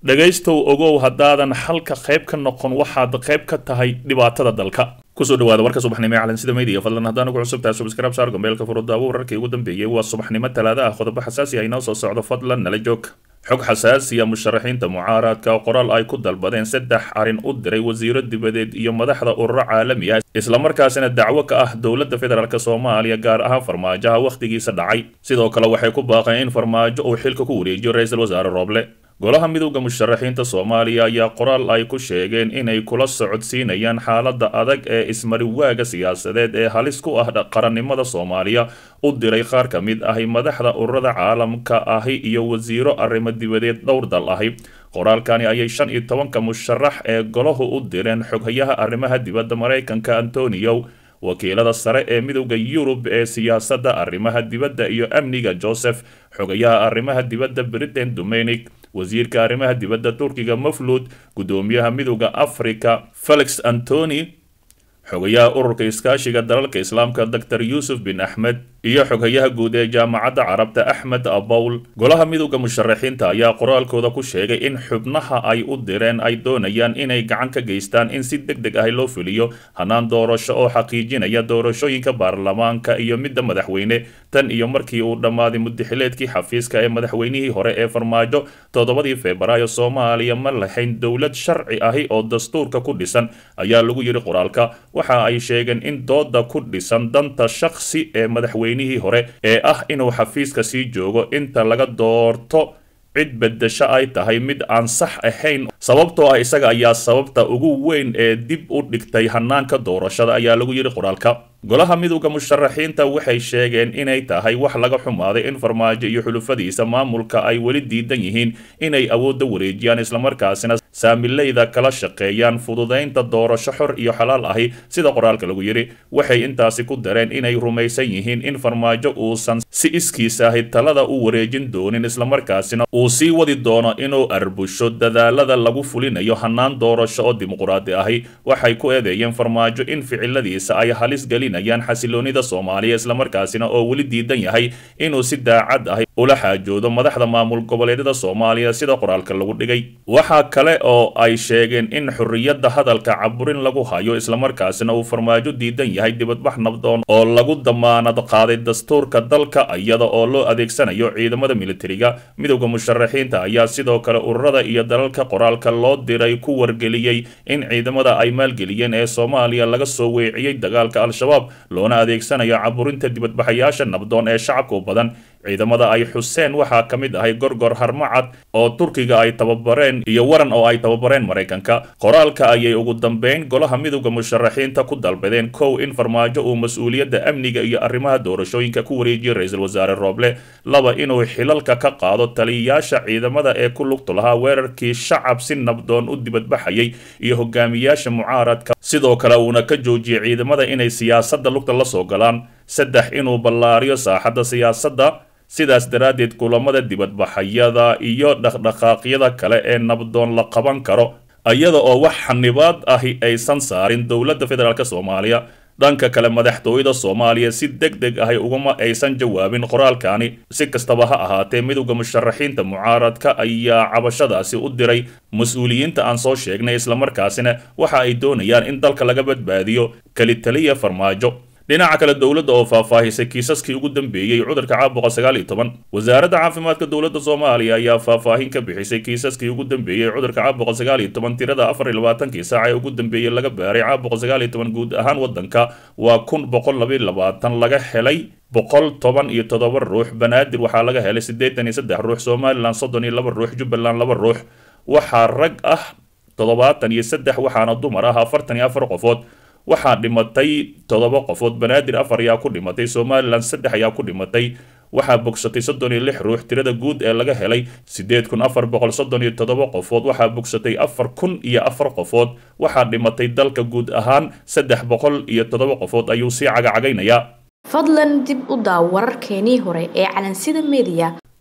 dhegaystow ogow haddaadan xalka qayb ka noqon waxaad qayb ka tahay dhibaatada dalka kusoo dhawaada warka subaxnimo ee calansida media fadlan haddaan ugu cusub tahay subscribe saar gambeelka furudaawo wararkii ugu dambeeyey waa subaxnimo talaada ah qodobo xasaasi ah inoo soo socdo fadlan nala joog xog xasaasiya musharaxiinta mucaaradka qoraal ay ku dalbadeen saddex arrin u diray wasiiro dibadeed iyo madaxda ururo caalami ah islamarkaasina dacwo ka ah dowladda federaalk soomaaliya gaar ahaan farmaajoha wakhtigiisa dhacay sidoo kale waxay ku baaqeen in farmaajo uu xilka ku wareejiyo ra-iisul wasaare rooble golaha midowda musharaxiinta soomaaliya ayaa qoraal ay ku sheegeen inay kula socodsiinayaan xaaladda adag ee ismariwaaga siyaasadeed ee halis ku ah qarannimada soomaaliya u diray qaar ka mid ahi madaxda ururada caalamka ahi iyo wasiiro arrimo dibadeed dhowr dal ahi qoraalkani ayay shan iyo tobanka musharax ee golahu u direen xoghayaha arrimaha dibadda maraykanka antonio wakiilada sare ee midowda yurub ee siyaasadda arrimaha dibadda iyo amniga joseph xogayaha arrimaha dibadda britain dominic wasiirka arrimaha dibadda turkiga maflud guddoomiyaha midowda africa felix antony xogayaha ururka iskaashiga dalalka islaamka dor yuusuf bin axmed iyo xoghayaha guud ee jaamacadda carabta axmed abowl golaha midowda musharaxiinta ayaa qoraalkooda ku sheegay in xubnaha ay u direen ay doonayaan inay gacan ka geystaan in si deg deg ah loo fuliyo hanaan doorasho oo xaqiijinaya doorashooyinka baarlamaanka iyo midda madaxweyne tan iyo markii uu dhammaaday mudaxileedkii xafiiska ee madaxweynihii hore ee farmaajo toddobadii febraayo soomaaliya ma lahayn dowlad sharci ahi oo dastuurka ku dhisan ayaa lagu yidhi qoraalka waxa ay sheegeen in dooda ku dhisan danta shakhsi ee madaxweynihii hore ee ah inuu xafiiska sii joogo inta laga doorto cid bedesho ay tahay mid aan sax ahayn sababtoo ah isaga ayaa sababta ugu weyn ee dib u dhigtay hanaanka doorashada ayaa lagu yidhi qoraalka golaha midowda musharaxiinta waxay sheegeen inay tahay wax laga xumaaday in farmaajo iyo xulufadiisa maamulka ay weli diidan yihiin inay awoodda wareejiyaan islamarkaasina saamileyda kala shaqeeyaan fududaynta doorasho xor iyo xalaal ahi sida qoraalka lagu yidhi waxay intaasi ku dareen inay rumaysan yihiin in farmaajo uusan si iskiis ahi talada u wareejin doonin islamarkaasina uu sii wadi doono inuu arbusho dadaalada lagu fulinayo hanaan doorasho oo dimuquraadi ahi waxay ku eedeeyeen farmaajo in ficiladiisa ay halis gelinayaan xasiloonida soomaaliya islamarkaasina oo weli diidan yahay inuu si daacad ahi ula xaajoodo madaxda maamul goboleedyada soomaaliya sida qoraalka lagu dhigay waxaa kale oo ay sheegeen in xorriyadda hadalka caburin lagu hayo islamarkaasina uu farmaajo diidan yahay dibadbax nabdoon oo lagu damaanad qaaday dastuurka dalka iyada oo loo adeegsanayo ciidamada militariga midowda musharaxiinta ayaa sidoo kale ururada iyo dalalka qoraalka loo diray ku wargeliyey in ciidamada ay maalgeliyeen ee soomaaliya laga soo weeciyey dagaalka al-shabaab loona adeegsanayo caburinta dibadbaxayaasha nabdoon ee shacabka u badan ciidamada ay xuseen waxaa ka mid ahay gorgor harmacad oo turkiga ay tababareen iyo waran oo ay tababareen maraykanka qoraalka ayay ugu dambeyn golaha midowda musharaxiinta ku dalbadeen kow in farmaajo uu mas-uuliyadda amniga iyo arrimaha doorashooyinka ku wareejiyo ra-iisul wasaare rooble laba inuu xilalka ka qaado taliyayaasha ciidamada ee ku lugtu lahaa weerarkii shacab si nabdoon u dibadbaxayay iyo hogaamiyaasha mucaaradka sidoo kale uuna ka joojiyay ciidamada inay siyaasadda lugta la soo galaan saddex inuu ballaariyo saaxadda siyaasadda sidaas daraaddeed kulamada dibadbaxayada iyo dhaqdhaqaaqyada kale ee nabdoon la qaban karo iyada oo wax xanibaad ahi aysan saarin dowladda federaalk soomaaliya dhanka kale madaxtooyada soomaaliya si deg deg ahi uguma aysan jawaabin qoraalkani si kastaba ha ahaatee midowda musharaxiinta mucaaradka ayaa cabashadaasi u diray mas-uuliyiinta aan soo sheegnay islamarkaasina waxa ay doonayaan in dalka laga badbaadiyo kelitaliya farmaajo dhinaca kale dowladda oo faahfaahisay kiisaskii ugu dambeeyey cudurka caabuqa sagaal iyo toban wasaaradda caafimaadka dowladda soomaaliya ayaa faahfaahin ka bixisay kiisaskii ugu dambeeyey cudurka caabuqa sagaal iyo toban tirada afar iyo labaatankii saac ee ugu dambeeyey laga baaray caabuqa sagaal iyo toban guud ahaan waddanka waa kun boqol labayo labaatan laga helay boqol toban iyo toddoba ruux banaadir waxaa laga helay siddeetan iyo saddex ruux somalilan soddon iyo laba ruux jubbaland laba ruux waxaa rag ah toddobaatan iyo saddex waxaana dumar ah afartan iyo afar qofood waxaa dhimatay toddoba qofood banaadir afar ayaa ku dhimatay somalilan saddex ayaa ku dhimatay waxaa bogsatay soddon iyo lix ruux tirada guud ee laga helay siddeed kun afar boqol soddon iyo toddoba qofood waxaa bogsatay afar kun iyo afar qofood waxaa dhimatay dalka guud ahaan saddex boqol iyo toddoba qofood ayuu sii cagacagaynayaa fadlan dib u daaw wararkeenii hore ee calansida mediya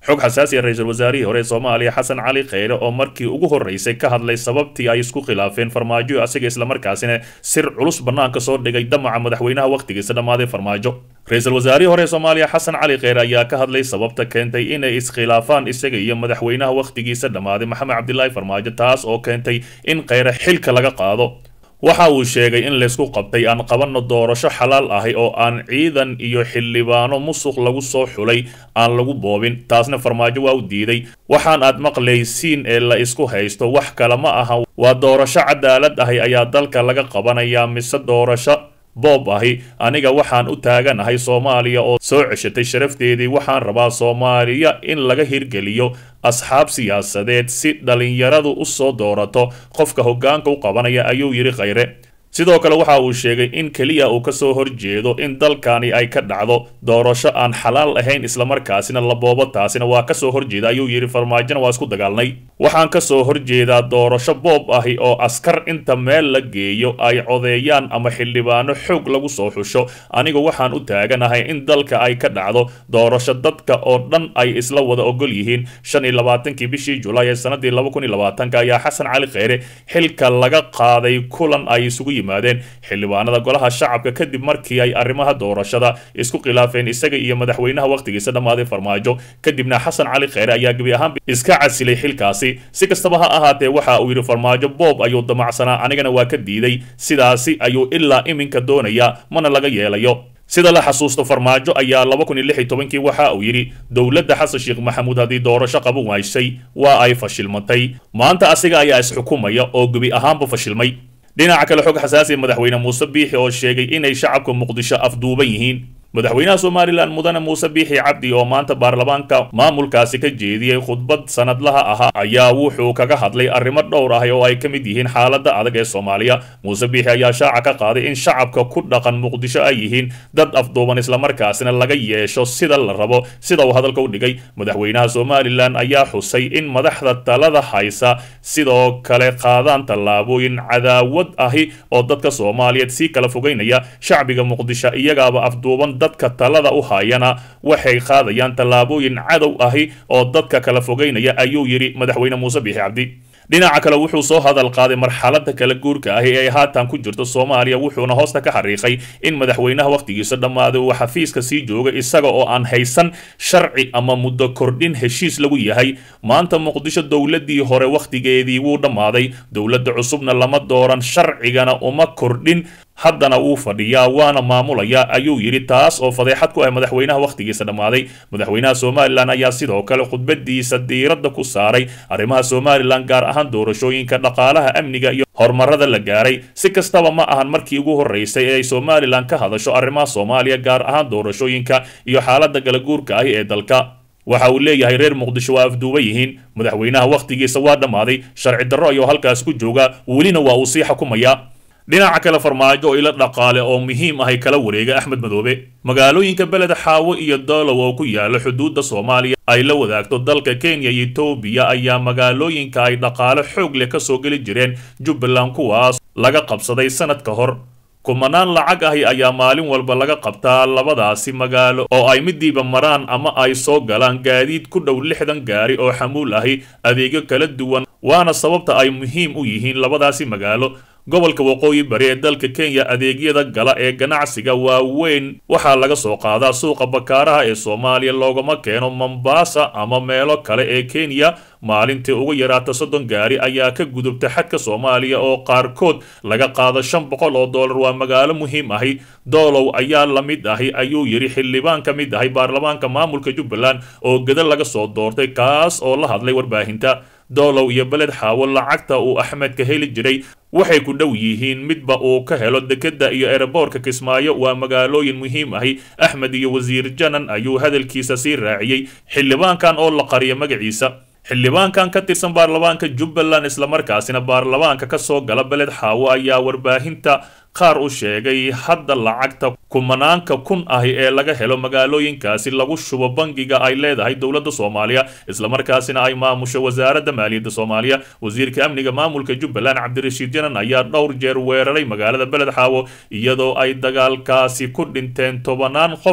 xog xasaasi ah ra-iisul wasaarihii hore ee soomaaliya xasan cali kheyre oo markii ugu horreysay ka hadlay sababtii ay isku khilaafeen farmaajo asiga islamarkaasina sir culus bannaanka soo dhigay damaca madaxweynaha wakhtigiisa dhammaaday farmaajo ra-iisul wasaarihii hore ee soomaaliya xasan cali kheyre ayaa ka hadlay sababta keentay inay iskhilaafaan isaga iyo madaxweynaha wakhtigiisa dhammaaday maxamed cabdilaahi farmaajo taas oo keentay in kheyre xilka laga qaado waxa uu sheegay in laysku qabtay aan qabanno doorasho xalaal ahi oo aan ciidan iyo xildhibaano musuq lagu soo xulay aan lagu boobin taasna farmaajo waa u diiday waxaan aad maqlaysiin ee la isku haysto wax kale ma aha waa doorasho cadaalad ahi ayaa dalka laga qabanayaa mise doorasho boob ahi aniga waxaan u taaganahay soomaaliya oo soo ceshatay sharafteedii waxaan rabaa soomaaliya in laga hirgeliyo asxaab siyaasadeed si dhalinyaradu u soo doorato qofka hoggaanka u qabanaya ayuu yidhi kheyre sidoo kale waxa uu sheegay in keliya uu kasoo horjeedo in dalkani ay ka dhacdo doorasho aan xalaal ahayn islamarkaasina la boobo taasina waa kasoo horjeeda ayuu yidhi farmaajona waa isku dagaalnay waxaan kasoo horjeedaa doorasho boob ahi oo askar inta meel la geeyo ay codeeyaan ama xildhibaano xoog lagu soo xusho anigu waxaan u taaganahay in dalka ay ka dhacdo doorasho dadka oo dhan ay isla wada ogol yihiin shan iyo labaatankii bishii julaay ee sanadii laba kun iyo labaatanka ayaa xasan cali kheyre xilka laga qaaday kulan ay isugu yimaadeen xildhibaanada golaha shacabka kadib markii ay arrimaha doorashada isku khilaafeen isaga iyo madaxweynaha wakhtigiisa dhammaaday farmaajo kadibna xasan cali kheyre ayaa gebi ahaanba iska casilay xilkaasi si kastaba ha ahaatee waxa uu yidhi farmaajo boob ayuu damacsanaa anigana waa ka diiday sidaasi ayuu ilaa iminka doonayaa mana laga yeelayo sida la xasuusto farmaajo ayaa laba kun iyo lix iyo tobankii waxa uu yidhi dowladda xasan sheekh maxamuud haddii doorasho qaban waysay waa ay fashilmatay maanta asiga ayaa isxukumaya oo gebi ahaanba fashilmay dhinaca kale xog xasaasi madaxweyne muuse biixi oo sheegay inay shacabka muqdisho afduuban yihiin madaxweynaha somalilan mudane muuse biixi cabdi oo maanta baarlamaanka maamulkaasi ka jeediyey khudbad sanadlaha ahaa ayaa wuxuu kaga hadlay arrimo dhowr ah oo ay ka mid yihiin xaaladda adag ee soomaaliya muuse biixi ayaa shaaca ka qaaday in shacabka ku dhaqan muqdisho ay yihiin dad afduuban islamarkaasina laga yeesho sida la rabo sida uu hadalka u dhigay madaxweynaha somalilan ayaa xusay in madaxda talada haysa sidoo kale qaadaan tallaabooyin cadaawad ahi oo dadka soomaaliyeed sii kala fogeynaya shacbiga muqdisho iyagaaba afduuban dadka talada u hayana waxay qaadayaan tallaabooyin cadow ahi oo dadka kala fogeynaya ayuu yidhi madaxweyne muuse biixi cabdi dhinaca kale wuxuu soo hadal qaaday marxaladda kala guurka ahi ee ay haatan ku jirto soomaaliya wuxuuna hoosta ka xariiqay in madaxweynaha wakhtigiisa dhammaaday uu xafiiska sii jooga isaga oo aan haysan sharci ama muddo kordhin heshiis lagu yahay maanta muqdisho dowladdii hore wakhtigeedii wuu dhammaaday dowladda cusubna lama dooran sharcigana uma kordhin haddana wuu fadhiyaa waana maamulayaa ayuu yidhi taas oo fadeexad ku ah madaxweynaha wakhtigiisa dhammaaday madaxweynaha somalilan ayaa sidoo kale khudbadiisa diiradda ku saaray arrimaha somalilan gaar ahaan doorashooyinka dhaqaalaha amniga iyo horumarada la gaaray si kastaba ma ahan markii ugu horreysay ee ay somalilan ka hadasho arrimaha soomaaliya gaar ahaan doorashooyinka iyo xaaladda galaguurka ahi ee dalka waxa uu leeyahay reer muqdisho waa afduuban yihiin madaxweynaha wakhtigiisa waa dhammaaday sharci darro ayuu halkaas ku joogaa welina waa uu sii xukumayaa dhinaca kale farmaajo oo ila dhaqaale oo muhiim ahay kala wareega axmed madoobe magaalooyinka beled xaawo iyo doolow oo ku yaala xuduudda soomaaliya ay la wadaagto dalka kenya iyo etoobiya ayaa magaalooyinka ay dhaqaale xoog leh ka soo geli jireen jubbaland kuwaas laga qabsaday sanad ka hor kumanaan lacag ahi ayaa maalin walba laga qabtaa labadaasi magaalo oo ay midiiba maraan ama ay soo galaan gaadiid ku dhow lixdan gaari oo xamuul ahi adeegyo kala duwan waana sababta ay muhiim u yihiin labadaasi magaalo gobolka waqooyi bari ee dalka kenya adeegyada gala ee ganacsiga waaweyn waxaa laga soo qaadaa suuqa bakaaraha ee soomaaliya loogama keeno mombasa ama meelo kale ee kenya maalintii ugu yaraata soddon gaari ayaa ka gudubta xadka soomaaliya oo qaarkood laga qaado shan boqol oo dollar waa magaalo muhiim ahi doolow ayaa la mid ahi ayuu yidhi xildhibaan ka mid ahi baarlamaanka maamulka jubbaland oo geda laga soo doortay kaas oo la hadlay warbaahinta doolow iyo beled xaawo lacagta uu axmed ka heli jiray waxay ku dhow yihiin midba uu ka helo dekedda iyo ereboorka kismaayo waa magaalooyin muhiim ahi axmed iyo wasiir janan ayuu hadalkiisa sii raaciyey xildhibaankan oo la qariya magaciisa xildhibaankan ka tirsan baarlamaanka jubbaland islamarkaasina baarlamaanka ka soo gala beled xaawo ayaa warbaahinta qaar u sheegay hadda lacagta kumanaanka kun ahi ee laga helo magaalooyinkaasi lagu shubo bangiga ay leedahay dowladda soomaaliya islamarkaasina ay maamusho wasaaradda maaliyadda soomaaliya wasiirka amniga maamulka jubbaland cabdirashiid janan ayaa dhowr jeer weeraray magaalada beled xaawo iyadoo ay dagaalkaasi ku dhinteen tobanaan qof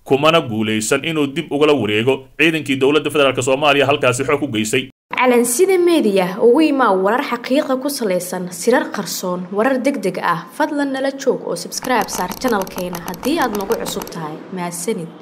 kumana guulaysan inuu dib ugala wareego ciidankii dowladda federaalk soomaaliya halkaasi xoog u geysay calansida meediya ugu imaa warar xaqiiqa ku salaysan sirar qarsoon warar deg deg ah fadlan nala joog oo sabskribe saar janalkeena haddii aad nagu cusub tahay mahadsanid